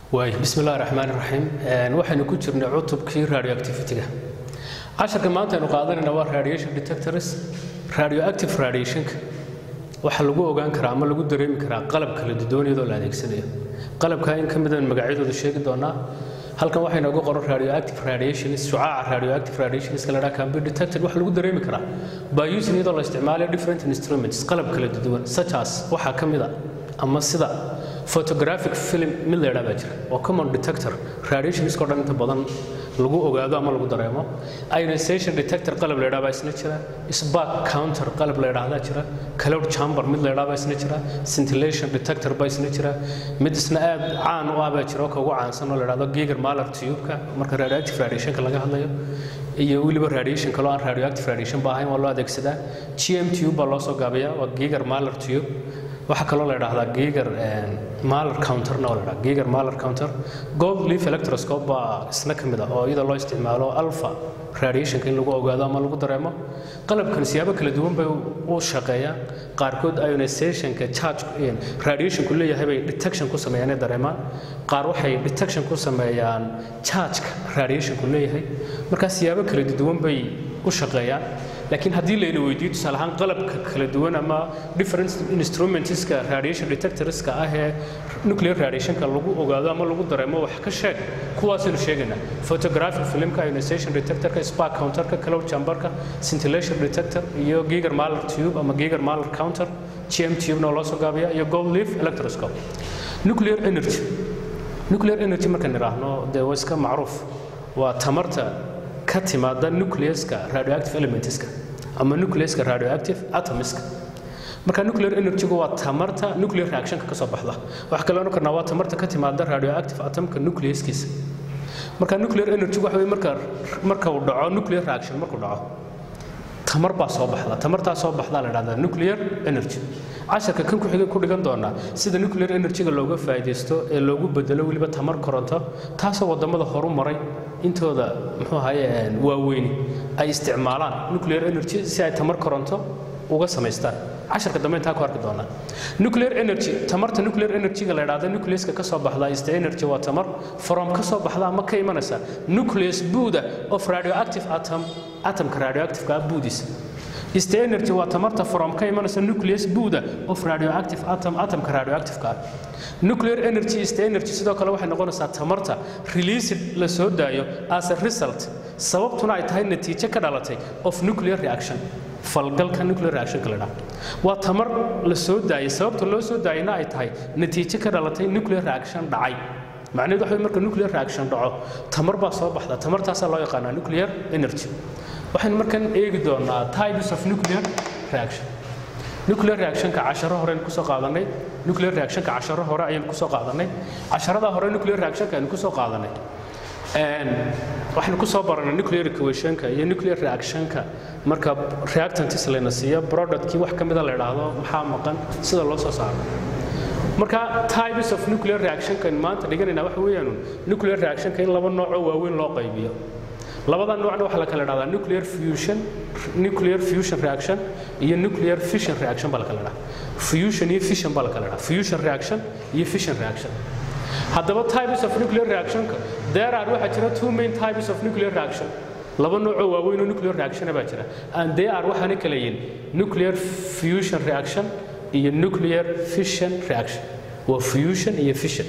waay bismi illahi raxmaan raxiim waxaynu ku jirnay cutubkii radioactivity-ga casharka maanta aynu qaadanayna waa radiation detectors radioactive radiationka waxaa lagu ogaan karaa ama lagu dareemi karaa qalab kala duwan iyadoo la adeegsanayo qalabka in ka midaan magacyadooda sheegi doonaa halkan waxaa inooga qoran radioactive radiations shucaaca radioactive radiationska la dhaha can be detected waxaa lagu dareemi karaa by using iyadoo la isticmaalayo different instruments qalab kala duwan such as waxaa ka mid a ama sida photographic film mid la yidhaha baa jira oo common detector radiationskoo dhan inta badan lagu ogaado ama lagu dareemo ionization detector qalab la yidhaha baa isna jira spark counter qalab la yidhaahdaa jira cloud chamber mid la yidhaha baa isna jira scintillation detector baa isna jira mid isna aad caan u ah baa jira oo ka ugu caansan oo la yidhahdo giger maler tube-ka marka radioactive radiationka laga hadlayo iyo weliba radiation kaloo aan radioactive radiation ba ahayn waa loo adeegsadaa gm tube baa loo soo gaabiyaa waa giger maler tube waxaa kaloo la yidhaahdaa giger maler counterna oo la yidhaha giger maler counter gold leaf electroscope baa isna ka mid ah oo iyada loo isticmaalo alpha radiationka in lagu ogaado ama lagu dareemo qalabkan siyaabo kala duwan bay u shaqeeyaan qaarkood ionizationka charge radiationku leeyahay bay detection ku sameeyaan ee dareemaan qaar waxay detection ku sameeyaan chargeka radiationku leeyahay markaa siyaabo kala duwan bay u shaqeeyaan laakiin haddii layna weydiiyo tusaale ahaan qalabka kala duwan ama different instrumentska radiation detectorska ah ee nuclear radiationka lagu ogaado ama lagu dareemo wax ka sheeg kuwaasaynu sheegaynaa photographic filmka ionization detectorka spark counterka cloud chamberka scintillation detector iyo giger maler tube ama giger maler counter gm tube na loo soo gaabiya iyo gold leaf electroscope nuclear energy nuclear energy markaan idhaahno dee waa iska macruuf waa tamarta ka timaada nucleuska radioactive elementska ama nucleuska radioactive atomiska marka nuclear energygu waa tamarta nuclear reactionka ka soo baxda waxa kale ohan karnaa waa tamarta ka timaada radioactive atomka nucleuskiisa marka nuclear energygu waxa weye marka marka uu dhaco nuclear reaction markuu dhaco tamar baa soo baxda tamartaa soo baxdaa la dhahdaa nuclear energy casharka kan ku-xiga ku dhigan doonaa sida nuclear energyga looga faa'iidaysto ee loogu bedelo weliba tamar koronto taasoo waddamada horu maray intooda muxuu ahaye waaweyni ay isticmaalaan nuclear energy si ay tamar koronto uga samaystaan casharka dambe intaa ku arki doonaa nuclear energy tamarta nuclear energyga la idhahda nucleuska ka soo baxda is the energy waa tamar from ka soo baxda ama ka imanaysa nucleus buuda of radioactive atom atomka radioactiveka ah buudiisa is the energy waa tamarta from ka imanaysa nucleus buuda of radioactive atom atomka radioactiveka ah nuclear energy is the energy sidoo kale waxay noqonaysaa tamarta released la soo daayo as a result sababtuna ay tahay natiijo ka dhalatay of nuclear reaction falgalka nuclear reactionka la dhaha waa tamar la soo daayay sababta loo soo daayayna ay tahay natiijo ka dhalatay nuclear reaction dhacay macnaheedu waxa marka nuclear reaction dhaco tamar baa soo baxda tamartaasaa loo yaqaanaa nuclear energy waxaynu markan eegi doonaa types of nuclear reaction nuclear reactionka casharo horeynu kusoo qaadanay nuclear reactionka casharo hore ayaynu kusoo qaadanay casharadaa hore nuclear reactionka aynu kusoo qaadanay waxaynu kusoo baranay nuclear equationka iyo nuclear reactionka marka reactantis layna siiyo productkii wax ka mida la idhaahdo maxaa maqan sida loo soo saaro marka types of nuclear reactionka maanta dhiganayna waxa weeyaan nuclear reactionka in laba noocoo waaweyn loo qaybiyo labada noocna waxaa la kala dhahdaa nuclear fusion nuclear fusion reaction iyo nuclear fission reaction baa la kala dhahaa fusion iyo fission baa la kala dhahaa fusion reaction iyo fission reaction haddaba types of nuclear reactionka there are waxaa jira two main types of nuclear reaction laba noocoo waaweyn oo nuclear reactiona baa jira and they are waxaana kala yihiin nuclear fusion reaction iyo nuclear fission reaction waa fusion iyo fission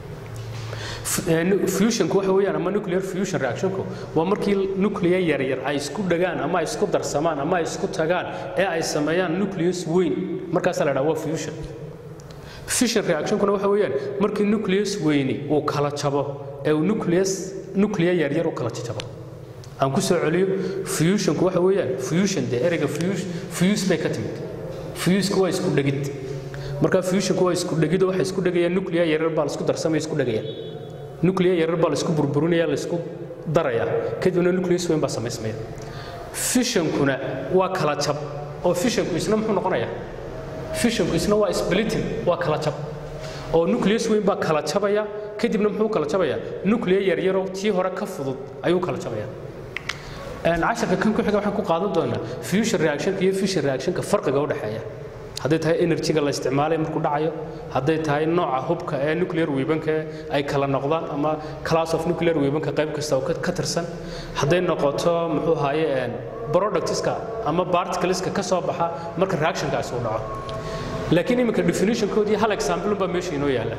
fusionku waxa weeyaan ama nuclear fusion reactionku waa markii nuclear yaryar ay isku dhagaan ama ay isku darsamaan ama ay isku tagaan ee ay sameeyaan nucleus weyn markaasaa la dhaha waa fusion fission reactionkuna waxa weeyaan markii nucleus weyni uu kala jabo ee uu nucleus nuclear yaryar u kala jabo aan ku soo celiyo fusionku waxa weeyaan fusion dee ereyga fuse bay ka timid fusku waa isku dhegid marka fusionku waa isku dhegid waxay isku dhegayaan nuclear yaryar baa la isku darsamaya isku dhegayaan nuclear yaryar baa la isku burburinaya la isku daraya kadibna nucleus weyn baa samaysmaya fissionkuna waa kala jab oo fissionku isna muxuu noqonayaa fissionku isna waa splitting waa kala jab oo nucleus weyn baa kala jabaya kadibna muxuu kala jabaya nuclear yaryaroo tii hore ka fudud ayuu kala jabaya casharka kan ku xiga waxaan ku qaadan doonaa fusion reactionka iyo fission reactionka farqiga u dhexeeya hadday tahay energyga la isticmaalay markuu dhacayo hadday tahay nooca hubka ee nuclear weaponka ay kala noqdaan ama class of nuclear weaponka qayb kasta oo ka tirsan hadday noqoto muxuu ahaye productska ama particleska ka soo baxa marka reactionkaasi uu dhaco laakiin iminka definitionkoodii hal example baa meesha inoo yaalla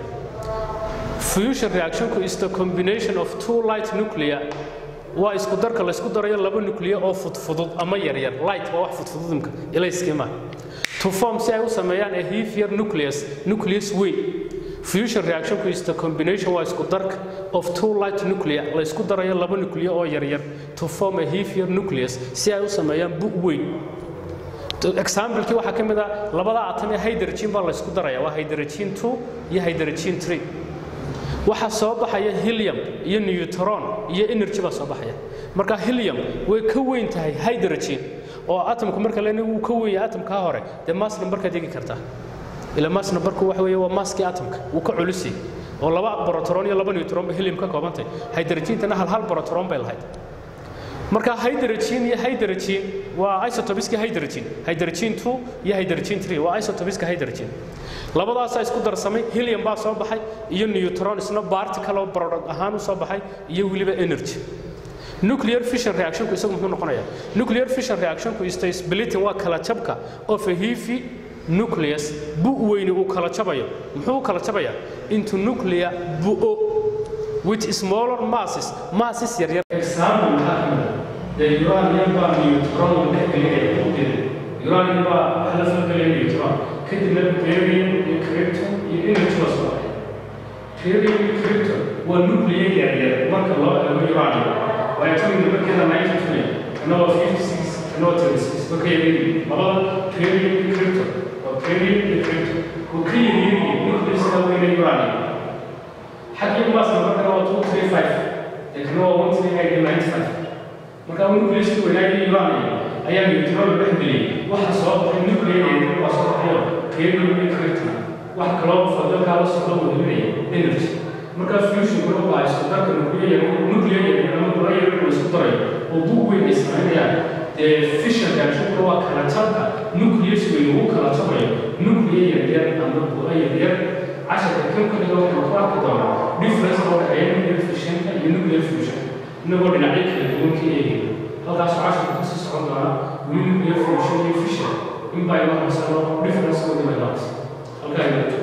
fusion reactionku is the combination of two light nuclear waa isku darka la isku darayo laba nuclear oo fudfudud ama yaryar light waa wax fudfudud imka ilayskima to form si ay u sameeyaan a heavier nucleus nucleus way fusion reactionku is the combination waa isku darka of two light nuclear la isku darayo laba nuclear oo yaryar to form a heavier nucleus si ay u sameeyaan bu weyn examplekii waxaa ka mid ah labada atom ee hydrogen baa la isku daraya waa hydrogen 2 iyo hydrogen 3 waxaa soo baxaya helium iyo neutron iyo energy baa soo baxaya marka helium way ka weyn tahay hydrogen oo atomku marka leena wuu ka weyn yahay atomka hore dee mass numberkaad eegi kartaa ila mass numberku waxa weeye waa masskii atomka wuu ka culus yahay oo laba proton iyo laba neutron ba helium ka koobantay hydrogentana hal hal proton bay lahayd marka hydrogen iyo hydrogen waa isotopiska hydrogen hydrogen 2 iyo hydrogen 3 waa isotopiska hydrogen labadaasaa isku darsamay helium baa soo baxay iyo neutron isna particle oo product ahaan u soo baxay iyo weliba energy nuclear fission reactionku isagu muxuu noqonayaa nuclear fission reactionku is the splitting waa kala jabka of a heavy nucleus bu weyni uu kala jabayo muxuu kala jabayaa into nuclear bu'o with smaller masses masses yar yar example maxaa ka mid the uranium baa neutron dhex gelinaya ujeeda uranium baa waxa la soo gelaya neutron kadibna barium iyo krypton iyo energy baa soo baxay barium iyo krypton waa nuclear yar yar marka loo eego uranium waa atomic numberkeeda 92 kana waa 56 kana waa 36 marka yaryar labada barium iyo krypton waa barium iyo krypton oo ka yaryar nucleus-ka weyna uranium حقيقة ما سبب كنا هو 235 لكن هو 138 marka nucleusku wanaagii imaanaya ayaa neutron dhex geliyay waxa soo baxay nuclear waa soo baxayo keeno iyo krypton wax kaloo fadalkaa la socdo wadinaya energy marka fusion kuna waa isku darka nuclear nuclear ama nuclear la isku daray oo bug weyn ay samaynayaan dee fission reactionkuna waa kala jabka nucleus weyn uu kala jabayo nuclear yaryar ama bu'a yaryar casharka kan ku dhiga waxaan ku arki doonaa difference oo dhexeeya nuclear fissionka iyo nuclear fusion inagoo dhinacyo kala duwan ka eegaya halkaasoo casharka kasii socon doonaa weli nuclear fusion iyo fission in baa inoo harsano difference oo dhimaynaas halkaa